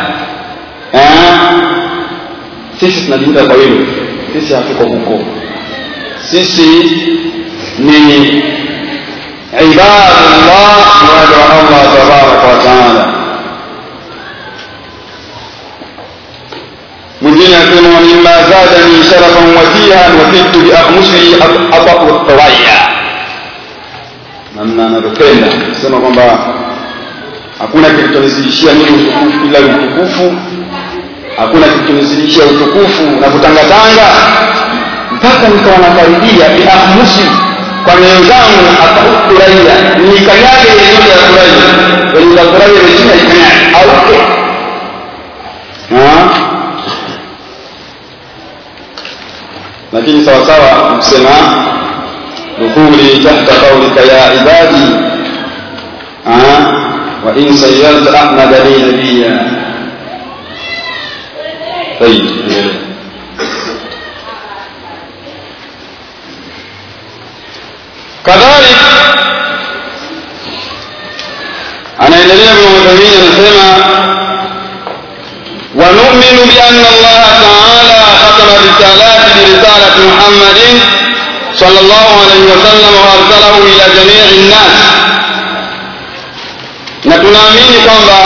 [SPEAKER 1] sisi tunajiita kwa hilo sisi hatuko huko sisi ni ibadullah waja wa allah tabaraka wataala mwingine asema wamima zadani sharafan watihan wakiltu biakhmusihi ataku tawaya namna anavyopenda sema kwamba hakuna kilichonizidishia mimi utukufu ila utukufu hakuna kilichonizidishia utukufu na kutangatanga mpaka nikawa nakaribia biakhmusi kwa nyayo zangu akafuraia nikanyage yeyote ya furaia kwenye za furaia imechina ikanyage auke lakini sawasawa kusema دخولي تحت قولك يا عبادي أه؟ وإن سيرت أحمد لي نبيا طيب كذلك anaendelea Ibn Uthaymeen anasema ونؤمن بأن الله تعالى ختم الرسالات برسالة محمد صلى الله عليه وسلم وارسله الى جميع الناس na tunaamini kwamba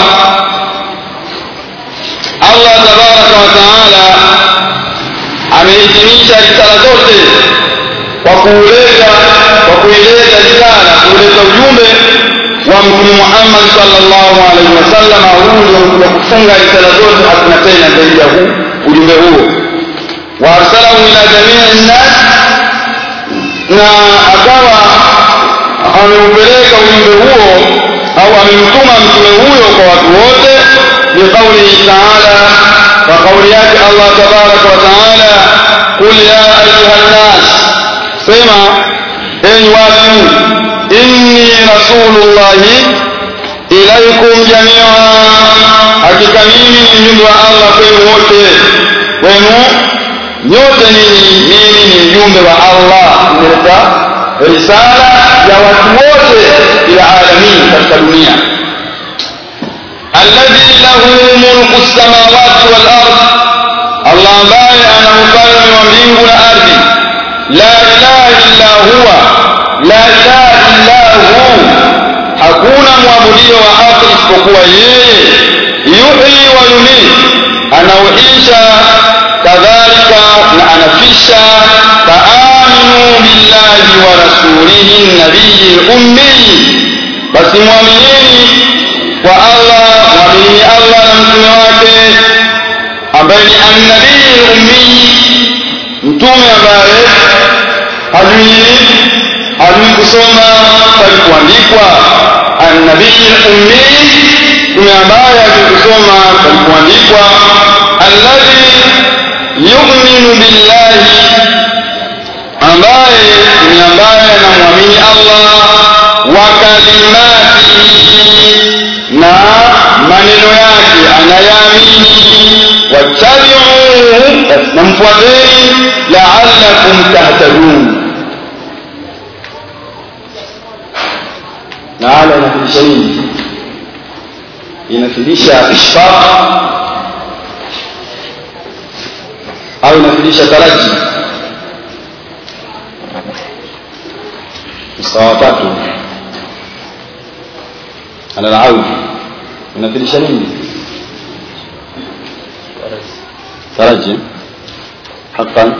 [SPEAKER 1] allah tabaraka wa taala amehitimisha risala zote kwa kuuleta kwa kuileta risala kuleta ujumbe wa mtume muhammad salllahu alaihi wasallam huu ndio wa kufunga risala zote hakuna tena zaidi ya huu ujumbe huo waarsalahu ila jamii nnas na akawa ameupeleka ujumbe huo au amemtuma mtume huyo kwa watu wote biqaulihi taala kwa kauli yake allah tabaraka wa taala qul ya ayuha nnas sema enyi watu inni rasulullahi ilaikum jamia hakika mimi ni mjumbe wa allah kwenu wote kwenu nyote ninyi mimi ni mjumbe wa allah nimeleta risala ya watu wote ila alamin katika dunia alladhi lahu mulku lsamawati walard allah ambaye ana ufalme wa mbingu na ardhi la ilaha illa huwa la ilaha illa hu hakuna mwabudio wa haki isipokuwa yeye yuhyi wa yumit anauisha kadhalika na anafisha faaminu billahi wa rasulihi nabiyi lummiyi basi mwaminini kwa allah mwaminini allah na mtume wake ambaye ni annabii ummii mtume ambaye hajui hajui kusoma bali kuandikwa annabii ummii mtume ambaye hajui kusoma bali kuandikwa alladhi yuminu billahi ambaye ni ambaye anamwamini allah wa kalimatihi na maneno yake anayaamini wattabiuhu basi namfuateni laalakum tahtadun na ala inafundisha nini inafundisha ishfaq au inafundisha taraji msawa tatu ala alaudi inafundisha nini taraji haqqan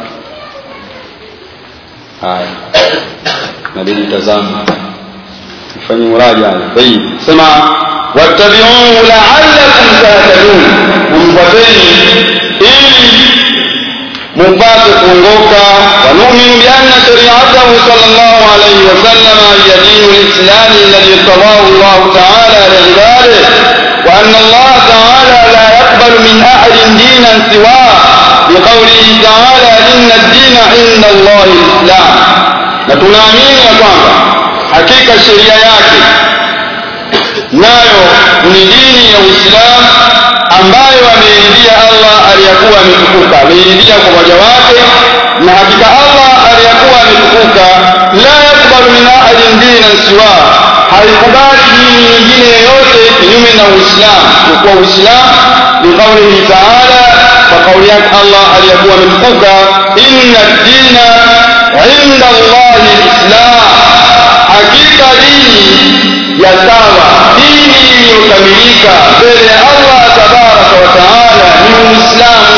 [SPEAKER 1] haya nabidi tazama fanye muraja tayib sema wattabi'uhu la'allakum tahtadun mfuateni ili mupate kuongoka wanuminu bianna shariatahu sallallahu alayhi wasallam hiya dinu lislami alladhi irtadahu Allah ta'ala liibadihi wa anna Allah ta'ala la yaqbalu min ahadin dinan siwa biqawlihi ta'ala inna ad-dina 'inda Allah al-islam na tunaamini ya kwamba hakika sheria yake nayo ni dini ya Uislamu ambayo ameiridhia Allah aliyakuwa ametukuka ameiridhia kwa waja wake na hakika Allah aliyakuwa ametukuka la yakbalu min ahadin dinan siwa haikubali dini nyingine yoyote kinyume na Uislamu kwa Uislamu biqaulihi ta'ala kwa kauli yake Allah aliyakuwa ametukuka inna dina inda Allah alislam hakika dini ya sawa dini iliyokamilika mbele ya Allah tabaraka wa taala ni Uislamu.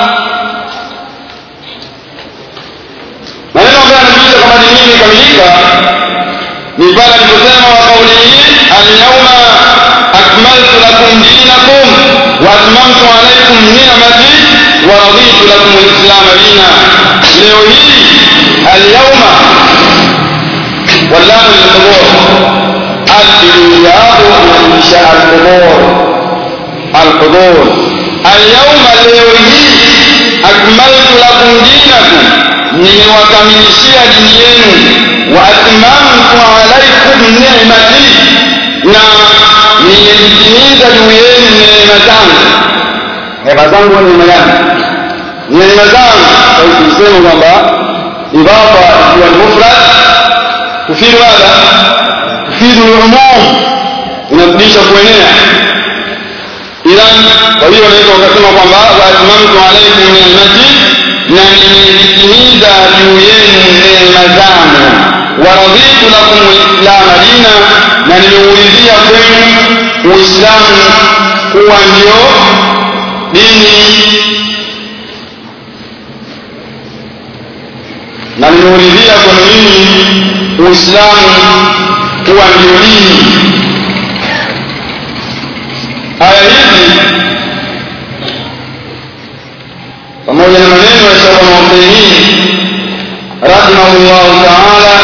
[SPEAKER 1] Maneno ambayo yanaonyesha kwamba dini hii imekamilika ni pale aliposema wa qaulihi alyawma akmaltu lakum dinakum wa atmamtu alaykum ni'mati wa raditu lakum alislam dina. Leo hii alyawma واللام للحضور الإياب إنشاء الحضور الحضور اليوم اليوم أكملت لكم دينكم nimewakamilishia dini yenu wa atmamtu alaikum ni'mati na nimezitimiza juu yenu neema zangu neema zangu ni neema gani neema zangu kusema kwamba idafa ikiwa ni mufrad tufidu madha tufidu lumum inarudisha kuenea idhan kwa hiyo unaweza ukasema kwamba waatmamtu alaikum ni'mati na nimezitimiza juu yenu neema zangu waraditu lakum lislama dina na nimeuridhia kwenu uislamu kuwa ndio dini na nimeuridhia kwenu nyinyi uislamu kuwa ndio dini aya hizi pamoja na maneno ya Sheikh Al-Uthaymeen rahimahullahu ta'ala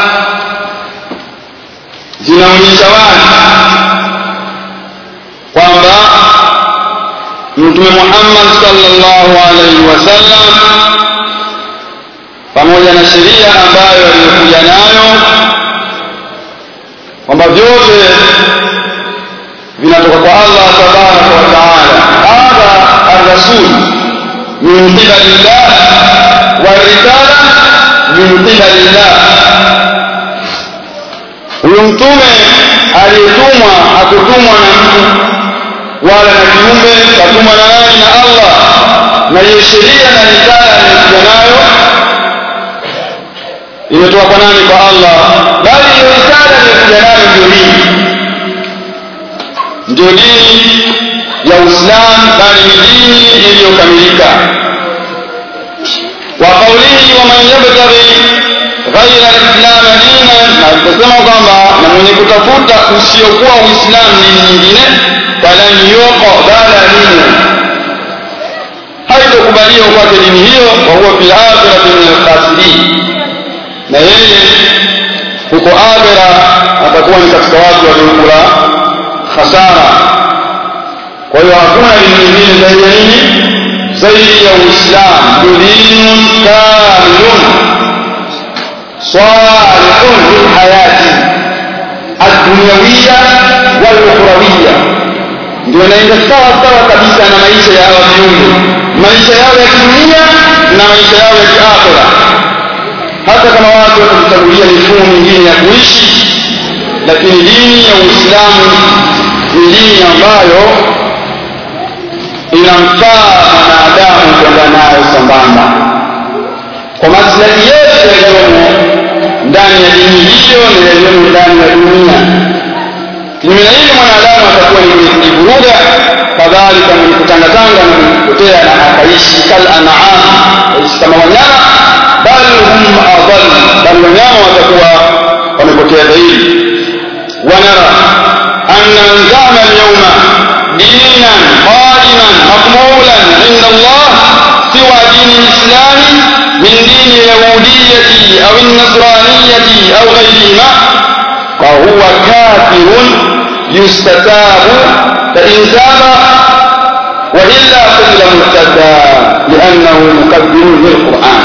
[SPEAKER 1] zinaonyesha wazi kwamba Mtume Muhammad sallallahu alaihi wasallam pamoja na sheria ambayo aliyokuja nayo kwamba vyote vinatoka kwa Allah tabaraka wa taala hadha ar-rasul min qibalillah warisala min qibalillah huyu mtume aliyetumwa hakutumwa na mtu wala na kiumbe katumwa na nani na Allah na hiyo sheria na risala aliyokuja nayo imetoka kwa nani kwa Allah bali hiyo risala aliyokuja nayo ndio dini ndio dini ya Uislamu bali ni dini iliyokamilika wa qawlihi wa man yabtaghi ghaira al-islam dinan na kusema kwamba na mwenye kutafuta usiokuwa uislamu dini nyingine falan yuqbala minhu haitokubaliwa kwake dini hiyo wa huwa fil akhirati min alkhasirin na yeye huko akhira atakuwa ni katika watu waliokula khasara kwa hiyo hakuna dini nyingine zaidi ya nini zaidi ya uislamu dinun kamilun salihun lilhayati addunyawiya walukhrawiya ndio inaenda sawa sawa kabisa na maisha ya hawa viumbe maisha yao ya kidunia na maisha yao ya kiakhira hata kama watu watajichagulia mifumo mingine ya kuishi lakini dini ya uislamu ni dini ambayo inamfaa mwanadamu kwenda nayo sambamba kwa maslahi yote yaliyomo ndani ya dini hiyo na yaliyomo ndani ya dunia kinyume na hili mwanadamu atakuwa ni mwenye kujivuruga kadhalika mwenye kutangatanga na mwenye kupotea na akaishi kal an'am aishi kama wanyama bal hum adall bal wanyama watakuwa wamepotea zaidi wanara anna man zama alyawma dinan qadiman maqbulan inda Allah siwa dini lislami min dini yahudiyati au nasraniyati au ghayrihima فهو كافر يستتاب فإن تاب وإلا قتل مرتدا لأنه مكذب للقرآن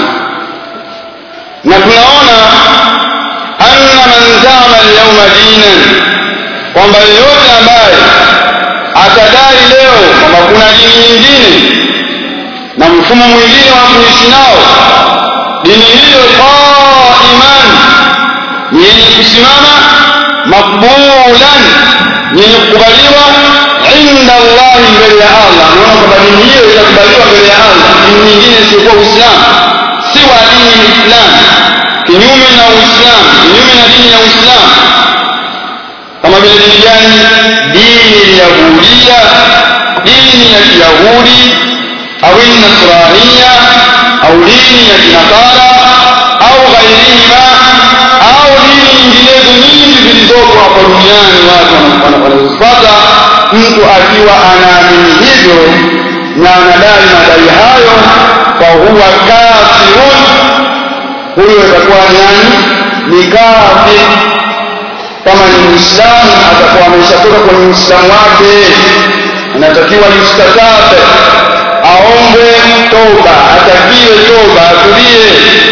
[SPEAKER 1] نكوننا أن من زعم اليوم دينا kwamba yeyote ambaye atadai leo kwamba kuna dini nyingine na mfumo mwingine wa kuishi nao dini hiyo qaiman yenye kusimama makbulan yenye kukubaliwa inda Allahi mbele ya Allah. Unaona kwamba dini hiyo itakubaliwa mbele ya Allah, dini nyingine isiyokuwa Uislamu si wa dini ya Uislamu, kinyume na Uislamu, kinyume na dini ya Uislamu. Kama vile dini gani? Dini ya Yahudia, dini ya Kiyahudi au Nasrania au dini ya Kinasara au ghairihima au dini nyinginezo nyingi zilizoko hapa duniani watu wanazofuata mtu akiwa anaamini hivyo na anadai madai hayo fahuwa kafirun huyo atakuwa ni nani ni kafir kama ni muislamu atakuwa ameshatoka kwenye uislamu wake anatakiwa yustatabe aombe toba atakiwe toba atulie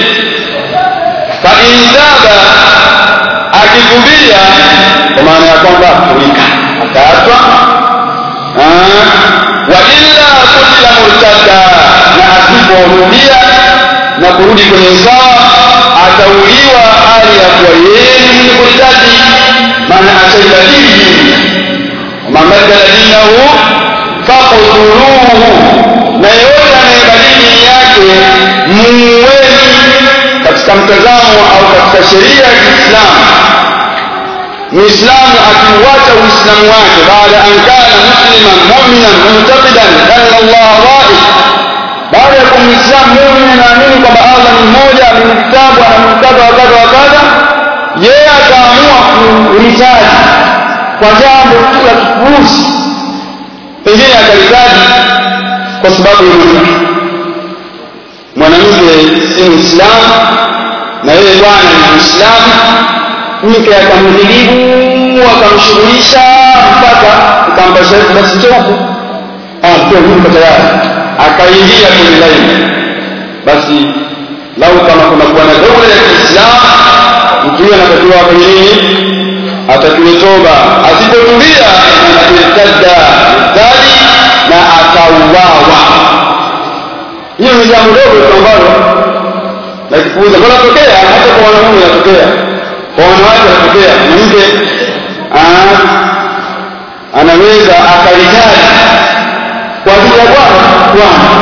[SPEAKER 1] faintaba akitubia kwa maana ya kwamba kulika akaatwa wa illa kutila murtada na asiporudia na kurudi kwenye sawa atauliwa hali ya kuwa yeye ni mwenye kuritaji maana ashaibadili dini mamabadala dinahu fakutuluhu na yeyote anayebadili dini yake muuweni katika mtazamo au katika sheria ya Kiislamu Muislamu akiuacha Uislamu wake baada an kana musliman mu'minan mu'taqidan anna Allah wahid baada ya kuwa Muislamu muumini anaamini kwamba Allah ni mmoja ni kitabu ana mkataba wa kadha wa kadha yeye ataamua kuhitaji kwa jambo la kipuuzi pengine akalitaji kwa sababu ya mwanamke mwanamke si muislamu na yeye bwana ni muislamu mke akamdhilibu akamshughulisha mpaka akampa shahidi basi njoo hapo yuko tayari akaingia kwenye laini basi lau kama kuna kuwa na dola ya Kiislamu mtu huyo anatakiwa afanye nini atakiwe toba asipotulia atirtadda dhali na akauawa hiyo ni jambo dogo tu ambalo la kipuuza kunatokea hata kwa wanaume inatokea kwa wanawake inatokea mwanamke anaweza akalijali kwa ajili ya bwana bwana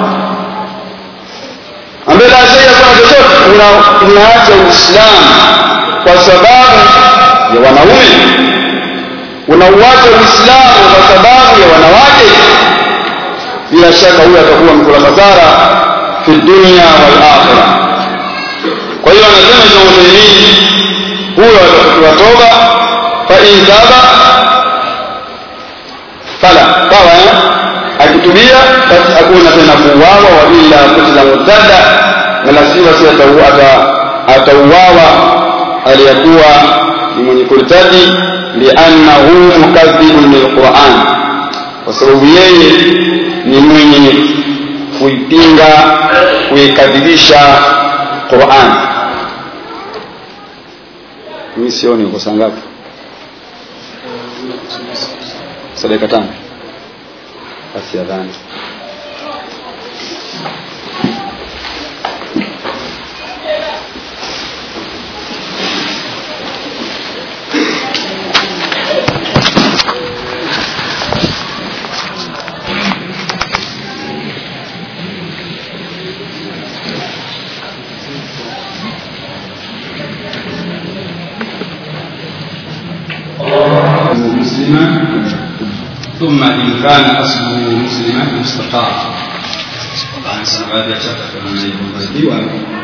[SPEAKER 1] ambaye la shaka kwa chochote unaacha uislamu kwa sababu ya wanaume unauacha uislamu kwa sababu ya wanawake bila shaka huyo atakuwa mkula hasara fi dunya wal akhirah kwa hiyo anasema Ibn Uthaymeen huyo atatakiwa toba in taba fala sawa eh? akitubia basi hakuna tena kuuawa wa illa kutila murtada wala si basi atauawa aliyakuwa ni mwenye kurtadi liannahu mukadhibun lilquran kwa sababu yeye ni mwenye kuipinga kuikadhibisha quran mimi sioni uko saa ngapi saa dakika tano basi adhani
[SPEAKER 2] مسلما ثم إن كان أصله مسلما استقام طبعا سنغادي أشكر من يكون